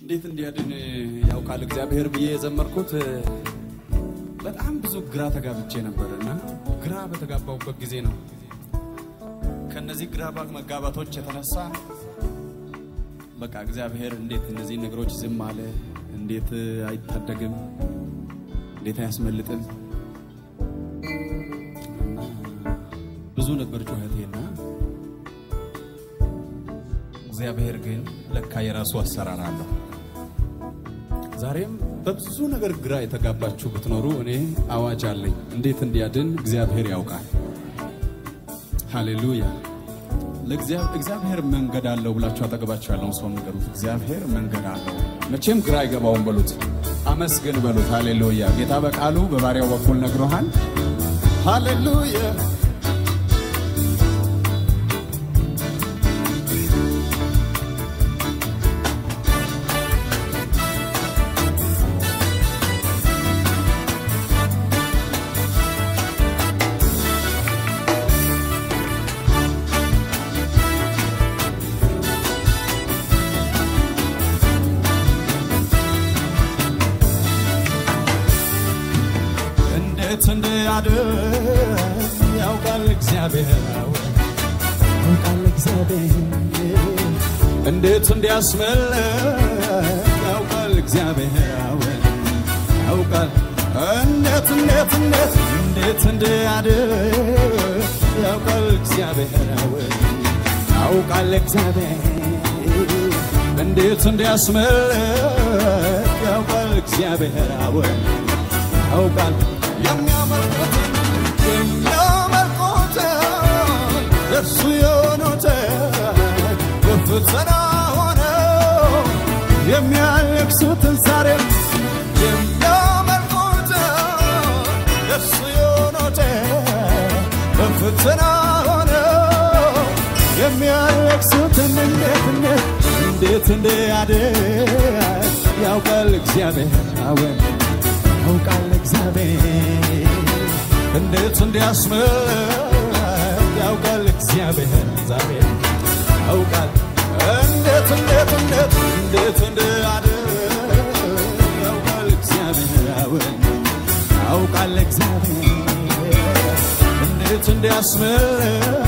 እንዴት እንዲያድን ያውቃል እግዚአብሔር ብዬ የዘመርኩት በጣም ብዙ ግራ ተጋብቼ ነበር እና ግራ በተጋባሁበት ጊዜ ነው ከነዚህ ግራ መጋባቶች የተነሳ በቃ እግዚአብሔር እንዴት እነዚህ ነገሮች ዝም አለ? እንዴት አይታደግም? እንዴት አያስመልጥም? እና ብዙ ነበር ጩኸቴና እግዚአብሔር ግን ለካ የራሱ አሰራር አለው። ዛሬም በብዙ ነገር ግራ የተጋባችሁ ብትኖሩ እኔ አዋጅ አለኝ። እንዴት እንዲያድን እግዚአብሔር ያውቃል። ሃሌሉያ። እግዚአብሔር መንገድ አለው ብላችሁ አጠገባችሁ ያለውን ሰው ንገሩት። እግዚአብሔር መንገድ አለው፣ መቼም ግራ አይገባውም በሉት። አመስግን በሉት። ሃሌሉያ። ጌታ በቃሉ በባሪያው በኩል ነግሮሃል። ሃሌሉያ እንዴት እንዲያድን ያውቃል እግዚአብሔር ያውቃል እግዚአብሔር እንዴት እንዲያስመልጥ ያውቃል እግዚአብሔር ያውቃል እንዴት እንዴት እንዴት እንዴት እንዲያድን ያውቃል እግዚአብሔር ያውቃል እግዚአብሔር እንዴት እንዲያስመልጥ ያውቃል እግዚአብሔር ያውቃል የሚያመልኩትን የሚያመልኩትን እርሱ የሆኑትን በፈተና ሆነው የሚያለቅሱትን ዛሬም የሚያመልኩትን እርሱ የሆኑትን በፈተና ሆነው የሚያለቅሱትን እንዴት እንዴት እንዴት እንዲያድን ያውቃል እግዚአብሔር አወን ያውቃል እግዚአብሔር እንዴት እንዲያስምር ያውቃል እግዚአብሔር ዛሬ ያውቃል እንዴት እንዴት እንዴት እንዴት እንዲያድን ያውቃል እግዚአብሔር ያውቃል እግዚአብሔር እንዴት እንዲያስምር